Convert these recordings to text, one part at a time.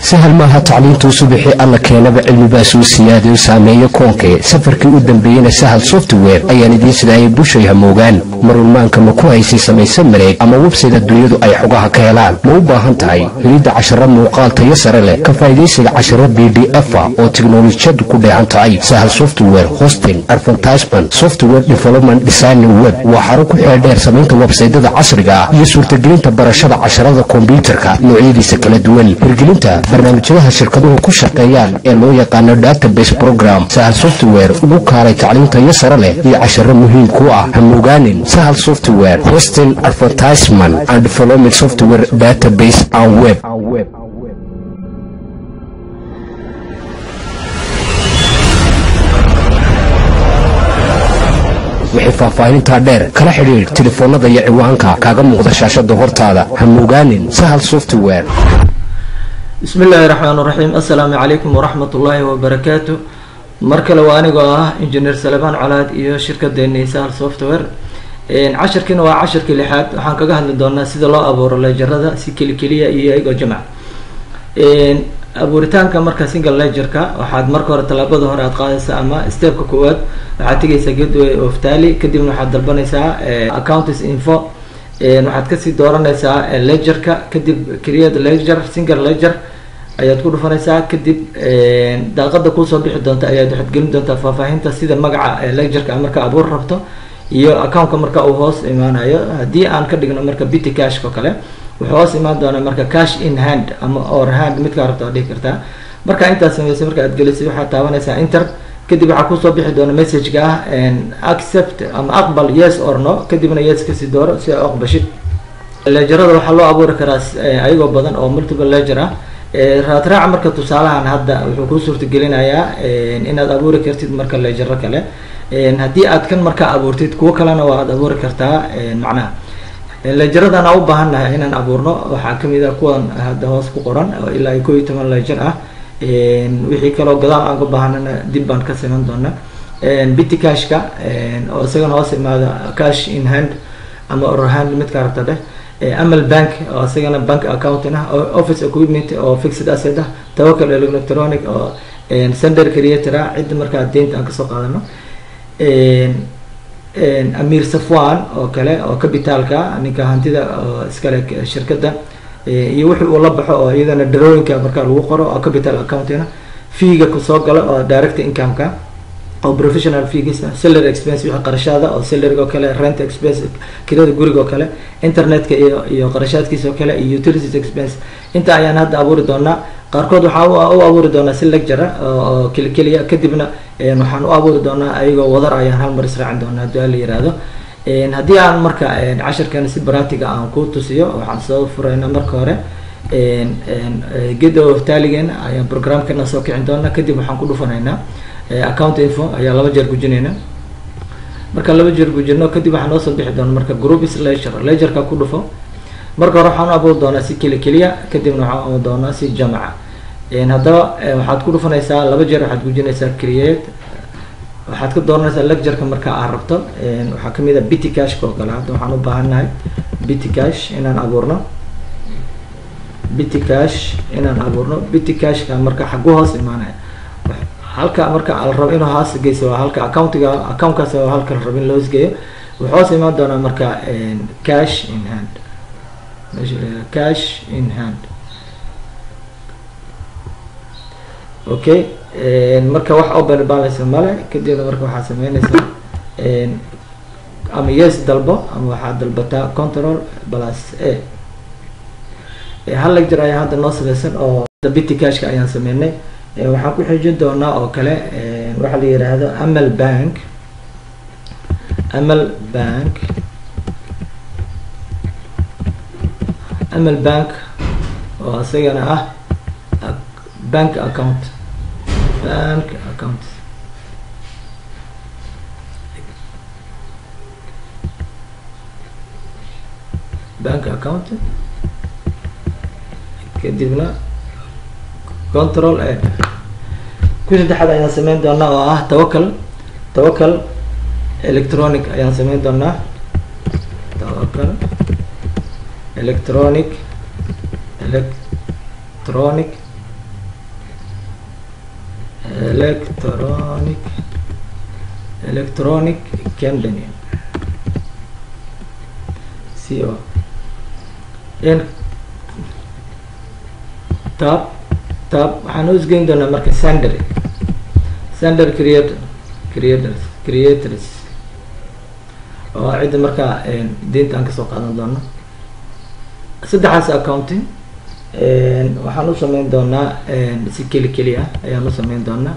sahal maaha tacliintuu subaxii alla keenaba cilmibaa soo siyaadayo saameeyo koonkee safarkii u dambeeyena sahal software ayaan idiin sidaayay bushay hamoogaan marunmaanka ma ku haysay samayse mareeg ama websayt adduunyadu ay xogaha ka helaan ma u baahan tahay helidda casharo muuqaal tayo sare leh ka faa'idaysiga casharo b d efa oo tiknolojiyadu ku dheehan tahay sahal software hosting advertisement software development designing web waa xaro ku xeeldheer samaynta websaydyada casriga ah iyo suurtagelinta barashada casharada kombyuutarka noocyadiisa kala duwan hirgelinta barnaamijyadaha shirkaduhu ku shaqeeyaan ee loo yaqaano database program sahal software ugu kaalay tacliintayo sare leh iyo casharo muhiim ku ah hamogaanin sahal software hosting advertisement and development software database and web waxay faahfaahintaa dheer kala xidhiidh telefoonnada iyo ciwaanka kaaga muuqda shaashada hortaada hamogaanin sahal software bismi illaahi raxmaan raxiim assalaamu calaykum waraxmat ullaahi wabarakaatu mar kale waa anigoo ah injineer salebaan colaad iyo shirkadeeni sahal software cashirkiina waa cashirkii lixaad waxaan kaga hadli doonaa sida loo abuuro leejarada si keli keliya iyo iyagoo jamc abuuritaanka marka single legerka waxaad marka hore tallaabada hore aad qaadaysaa ama stepka koowaad waxaad tegaysaa gateway of tally kadibna waxaad dalbanaysaa accounts info waxaad kasii dooranaysaa legerka kadib create leger single leger ayaad ku dhufanaysaa kadib daaqada kuusoo bixi doonta ayaad waxaad gelin doontaa faahfaahinta sida magaca legerka marka abuur rabto iyo accountka marka uu hoos imaanayo haddii aan ka dhigno marka bity cashk oo kale wuxuu hoos imaan doonaa marka cash in hand ama or hand midkaa rabta waa dhihi kartaa marka intaas sameysay marka aad gelisay waxaad taabanaysaa inter kadib waxaa kusoo bixi doona messageka ah accept ama aqbal yes or no kadibna yes kasii dooro si a aqbashid legerada waxaa loo abuuri karaa ayagoo badan oo multiple leger ah raadraaca marka tusaalahan hadda wuxuu kuu suurtagelinayaa inaad abuuri kartid marka legero kale haddii aad kan markaa abuurtid kuwo kalena waa aad abuuri kartaa macnaha lejeradaan aan u baahannahay inaan abuurno waxaa kamid a kuwan hadda hoos ku qoran oo ilaa iyo koo iyo toban leger ah wixii kaloo gadaal aan ka baahanana dib baan ka siman doona bity cashka oo isagana hoos imaada cash in hand ama or hand midkaa rabta dheh amal bank oo isagana bank accounting ah office equipment oo fixed asset ah tawacal electronic oo sender creator ah cidda markaa deynta aan kasoo qaadano amir safwan oo kale oo capitaalka ninka hantida oo iskale shirkadda iyo wixii uu la baxo oo iyadana darooyinka markaa lagu qoro oo capital accountina feega kusoo gala oo direct incomeka oo professional feegisa salary expense wixii qarashaada oo salaryga oo kale rent expense kirada guriga oo kale internetka iyo iyo qarashaadkiisa oo kale iyo utilities expense inta ayaan hadda abuuri doonaa qaarkood waxaa u abuuri doonaa si lectura oo keli keliya kadibna waxaan u abuuri doonaa ayagoo wadar ayaan hal mar israacin doonaa haddii ala yihahdo haddii aan marka cashirkan si baratiga aan ku tusiyo waxaan soo furaynaa marka hore geda of taligen ayaan programkana soo kicin doonaa kadib waxaan ku dhufanaynaa account info ayaa laba jeer gujinayna marka laba jeer gujino kadib waxaa noo soo bixi doona marka groups leger legerka ku dhufo marka hore waxaan u abuuri doonaa si keli keliya kadibna waxaan abuuri doonaa si jamca haddaba waxaad ku dhufanaysaa laba jeer waxaad gujinaysaa create waxaad ka dooranaysaa lecgerka marka aad rabto waxaa kamid a bity cashka oo kale hadda waxaan u baahannahay bity cash inaan abuurno bity cash inaan abuurno bity cashka marka xagu hoos imaanaya halka marka al rabo inuu hoos geyso waa halka accountiga accountkaas oo halka la rabo in loos geeyo wuxuu hoos imaan doonaa marka cash in hand cash in hand okay marka wax open balance male kadibna marka waxaa sameynaysaa ama yes dalbo ama waxaad dalbataa control plus a hal lecture ayaa hadda noo samaysan oo bity cashka ayaan sameynay waxaan ku xijin doonaa oo kale waxaa la yidhaahdo amal bank amal bank amal bank oo isagana ah bank account bank account bank account kadibna control a ku saddexaad ayaan sameyn doonaa oo ah tawacal tawacal electronic ayaan sameyn doonaa tawacal electronic electronic electronic electronic company c o n tab tab waxaan usgeyn doonaa marka sandary sander creator creators creators oo cidda markaa diinta aan kasoo qaadan doono saddexaas accounting waxaan u sameyn doonaa si keli keli ah ayaan u sameyn doonaa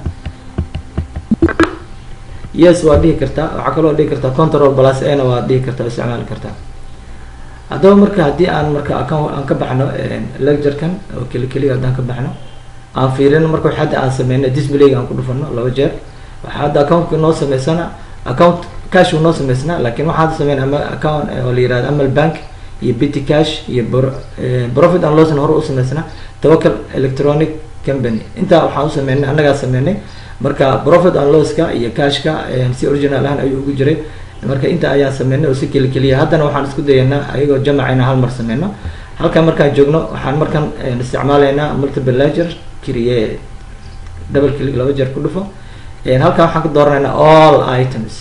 yes waa dhihi kartaa waxaa kaloo dhihi kartaa control plus ana waa dhihi kartaa isticmaali kartaa haddaba marka haddii aan marka account aan ka baxno lecturekan oo keli keliya haddaan ka baxno aan fiirino marka wax hadda aan sameyno display aan ku dhufano laba jeer waxa hadda accountka noo sameysana account cash uu noo sameysnaa laakiin waxaan hadda sameyna ama account oo la yirahdo amal bank iyo bitty cash iyo profit and loss hore u sameysnaa tawakal electronic company intaa waxaan u sameynay annagaa sameynay marka profit and losska iyo cashka si original ahaan ayuu ugu jiray marka inta ayaan sameynay oo si keli keliya haddana waxaan isku dayaynaa ayagoo jamacayna hal mar sameyno halkan markaan joogno waxaan markan isticmaalaynaa multiple ledger create double click laba jeer ku dhufo halkan waxaan ka dooranaynaa all items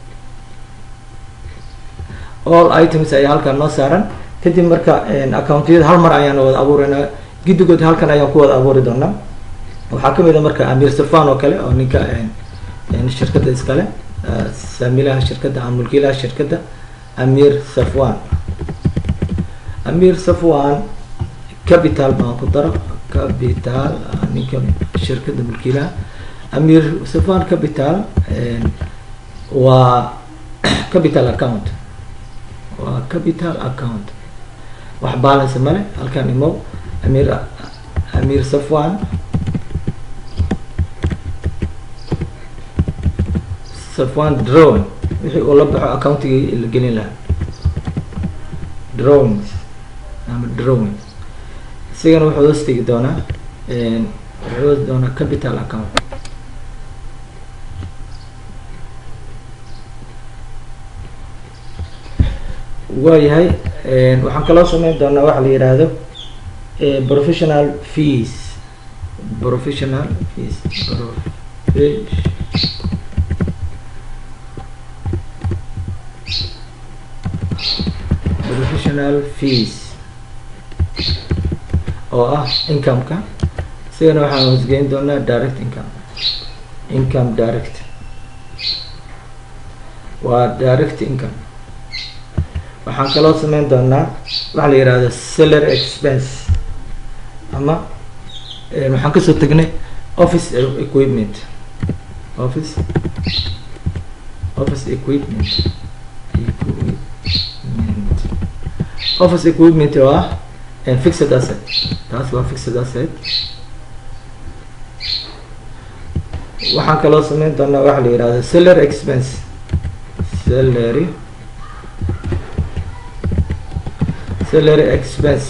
all items ayaa halkan noo saaran kadib marka accountiyada hal mar ayaan wada abuureynaa guddigood halkan ayaan ku wada abuuri doonaa waxaa kamid a marka amir safan oo kale oo ninka shirkadda iskale saamilaha shirkadda ama mulkiilaha shirkadda amir safwan amir safwan capital baan ku daro capital ninka shirkadda mulkiilaha amir safwan capital waa capital account waa capital account wax balance male halkan imow amir amir safwan safwan drawing wixii uu la baxo accountigii la gelin lahaa drawings ama drawing isigana wuxuu hoos tegi doonaa wuxuu hoos doonaa capital account waayahay waxaan kaloo sameyn doonaa waxa la yidhaahdo professional fees professional fees professional fees oo ah income-ka isigana waxaan hoosgeyn doonaa direct income income direct waa direct income waxaan kaloo sameyn doonaa waxa la yihahdo salary expense ama waxaan kasoo tegnay office equipment office office equipment equipment office equipment oo ah fixed asset taas waa fixed asset waxaan kaloo sameyn doonaa waxa la yihahdo salary expense salary salary expense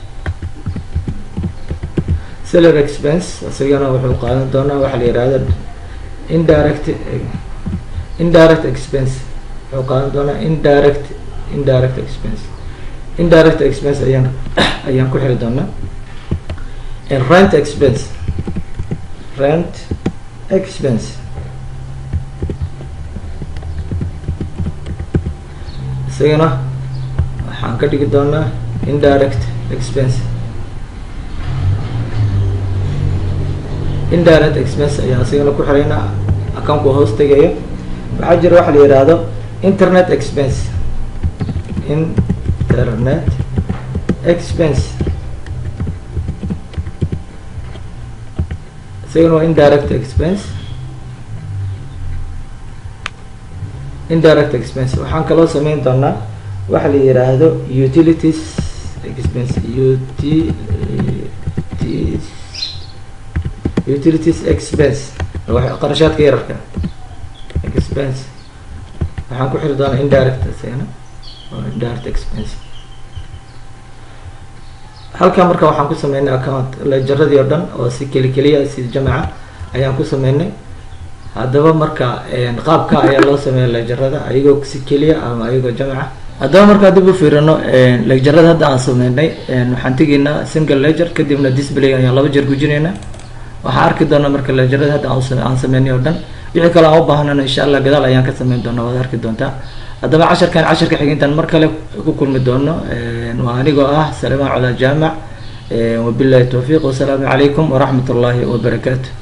salary expense isagana wuxuu qaadan doonaa waxa la yihahdo indirect indirect expense wuxuu qaadan doonaa indirect indirect expense indirect expense ayaan ayaan ku xiri doonaa rent expense rent expense isagana waxaan ka dhigi doonaa indirect expense indirect expense ayaan isagana ku xiraynaa accountku hoos tegayo waxaa jira waxa la yihahdo internet expense internet expense isagana waa indirect expense indirect expense waxaan kaloo sameyn doonaa waxa la yiraahdo utilities expense utilities utilities expense qarashaadka yararka expense waxaan ku xiri doonaa indirect isagana oo indirect expense halkan marka waxaan ku sameynay account lejaradii oo dhan oo si keli keliya si jamaca ayaan ku sameynay haddaba marka qaabka ayaa loo sameeya lejarada ayagoo si keliya ama ayagoo jamaca haddaba markaa dib u fiirino lejarada hadda aan sameynay waxaan tegaynaa single ledger kadibna display ayaan laba jeer gujinaynaa waxaan arki doonaa marka lejarada hadda aan sameynay oo dhan wixii kale aan u baahnana insha allah gadaal ayaan ka sameyn doonaa waad arki doontaa haddaba casharkan casharka xigintaan mar kale ku kulmi doono waa anigoo ah salemaan cola jaamac wabillahi towfiiq wasalaamu calaykum waraxmat ullaahi wabarakaatu